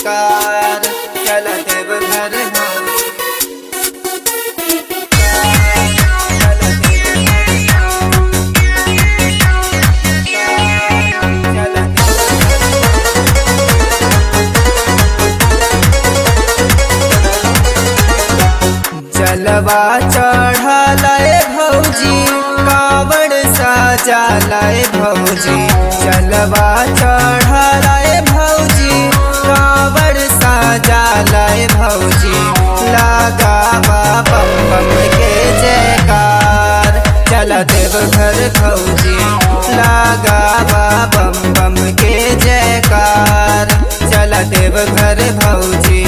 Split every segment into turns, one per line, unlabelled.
कार चल देव घर जलवा चढ़ालाए भौजी कावड़ सजालाए भौजी जलवा चढ़ालाए भौजी कावड़ सजालाए भौजी लगावा बम बम के जयकार चल देव घर भौजी लगावा बम बम के जयकार चल देव घर भौजी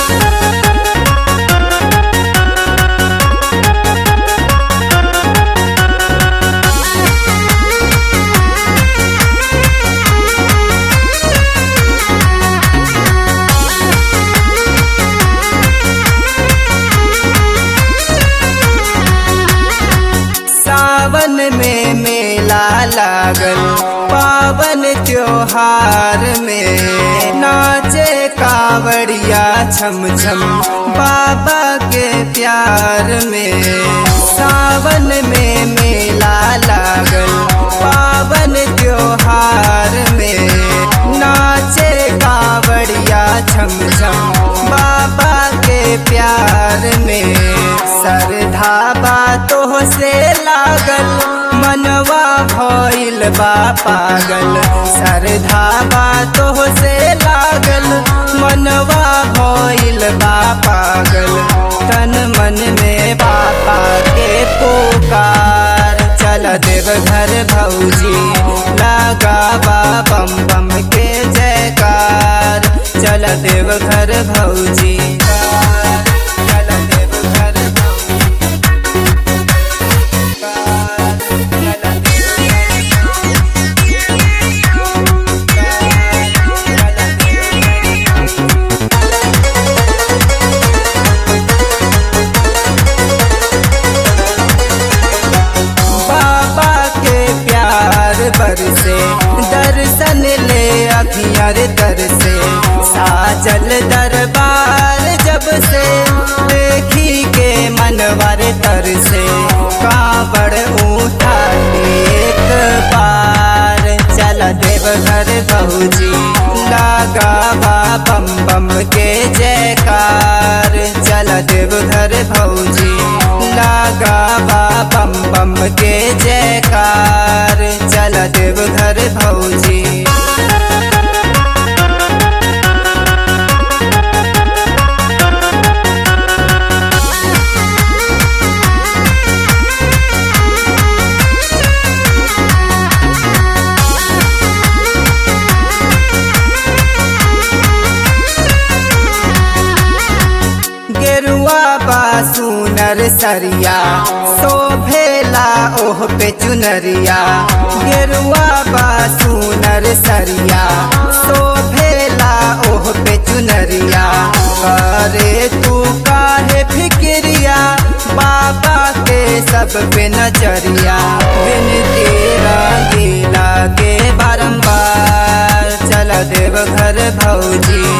सावन में मेला लागल पावन त्योहार में नाचे कावड़िया छम छम बाबा के प्यार में सावन में मेला लागल पावन त्योहार में नाचे कावड़िया छम छम बाबा के प्यार में सरधा बातों से लागल मनवा भइल बा पागल सरधा बातों से लागल मनवा भइल बा पागल तन मन में बापा के पुकार चल देव घर भौजी लगावा बम बम के जयकार चल देव घर भौजी चल देव घर बाबा के प्यार बरसे दर्शन ले अखियार दर से साजल दरबार जब से देखी के मनवर तर से कांवड़ उठा एक बार चल देव घर भौजी लगावा बम बम के जयकार चल देव घर भौजी लगावा बम बम के जयकार चल देव घर भौजी गेरुआ बा सुनर सरिया शोभेला ओह पे चुनरिया गेरुआ बा सुनर सरिया शोभेला ओह पे चुनरिया करे तू काहे फिक्रिया बाबा के सब पे नजरिया बिन तेरा गीला के बारंबार चल देव घर भौजी